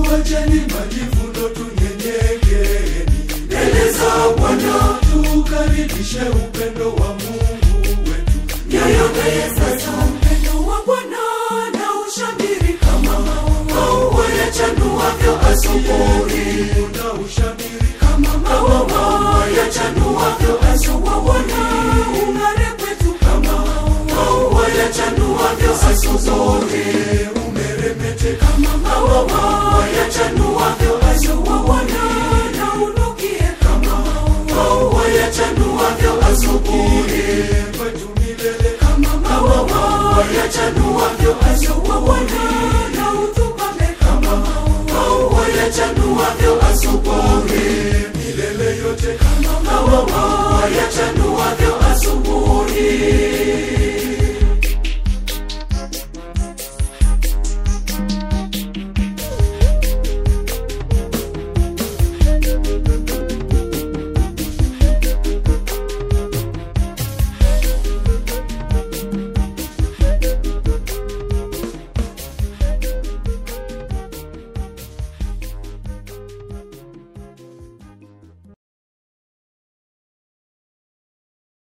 tuacheni majivuno, tunyenyekeeni mbele za Bwana, tukaribishe upendo wa Mungu wetu. Nyoyo sasa upendo wa Bwana na ushamiri kama maua yachanuavyo asubuhi, na ushamiri kama maua yachanuavyo asubuhi. Bwana ung'are kwetu kama maua yachanuavyo asubuhi, umeremete kama maua yachanuavyo asubuhi. Bwana na unukie kama maua yachanuavyo asubuhi kwetu milele kama maua yachanuavyo asubuhi. Bwana na utupame kama maua yachanuavyo asubuhi, milele yote kama maua yachanuavyo